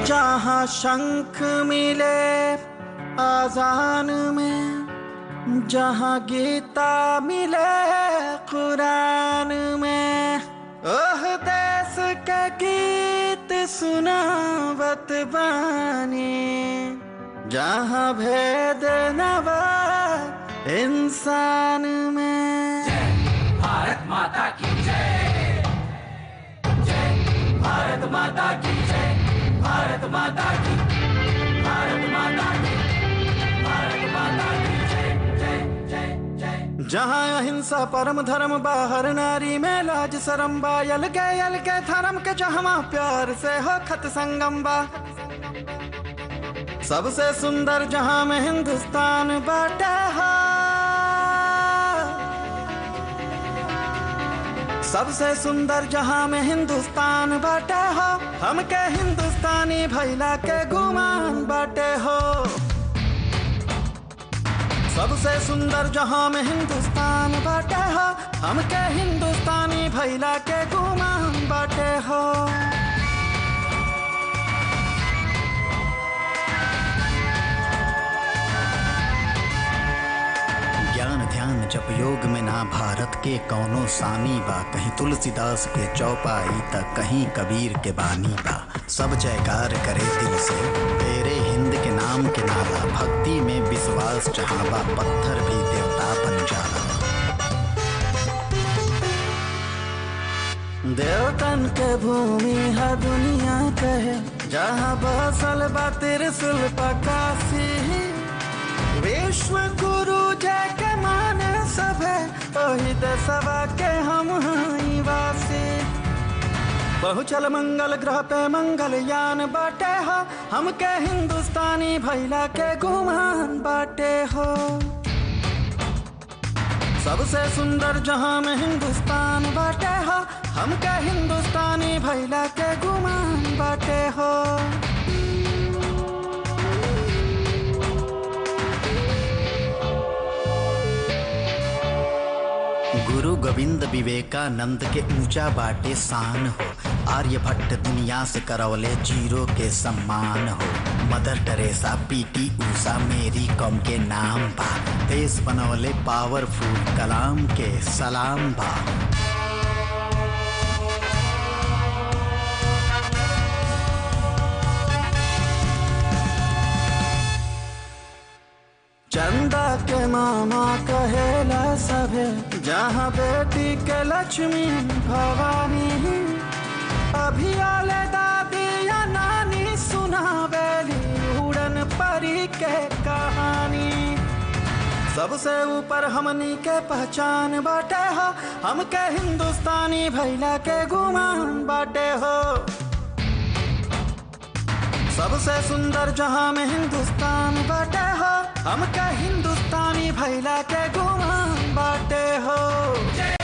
जहाँ शंख मिले आजान में जहाँ गीता मिले कुरान में ओह देश के गीत सुनावत बानी जहाँ भेद नवा इंसान में भारत माता की जय जय भारत माता की जय भारत माता की भारत माता की भारत माता की जय जय जय जय जहाँ अहिंसा परम धर्म बाहर नारी में लाज शरम बा यल के यल के धर्म के जहाँ प्यार से हो खत संगम बा सबसे सुंदर जहाँ में हिंदुस्तान बाटे हो सबसे सुंदर जहाँ में हिंदुस्तान बाटे हो हमके हिंदुस्तानी भैला के गुमान बाटे हो सबसे सुंदर जहाँ में हिंदुस्तान बाटे हो हमके हिंदुस्तानी भैला के गुमान बाटे हो ज्ञान ध्यान जप योग में ना भारत के कौनो सानी बा कहीं तुलसीदास के चौपाई त कहीं कबीर के बानी बा सब जयकार करे दिल से तेरे हिंद के नाम के नाला भक्ति में विश्वास जहाँ बा पत्थर भी देवता बन जाला देवतन के भूमि है दुनिया कहे जहाँ बसल बा त्रिशूल पकासी विश्व गुरु जय के माने सभे ओही दसवा के हम हई वासी बहुचल मंगल ग्रह पे मंगल यान बाटे हो हमके हिंदुस्तानी भैला के गुमान बाटे हो सबसे सुंदर जहां में हिंदुस्तान बाटे हो हमके हिंदुस्तानी भैला के गुमान बाटे हो गुरु गोविंद विवेकानंद के ऊंचा बाटे शान हो आर्यभट्ट दुनिया से करवले जीरो के सम्मान हो मदर टेरेसा पीटी ऊषा मेरी कॉम के नाम बा देश बनवले पावरफुल कलाम के सलाम बा चंदा के मामा कहेला सभे जहाँ बेटी के लक्ष्मी भवानी अभी आले दादी या नानी सुनावेली उड़न परी के कहानी सबसे ऊपर हमनी के पहचान बाटे हो हमके हिंदुस्तानी भैला के गुमान बाटे हो सबसे सुंदर जहां में हिंदुस्तान बाटे हो हमके हिंदुस्तानी भैला के गुमान बाटे हो जय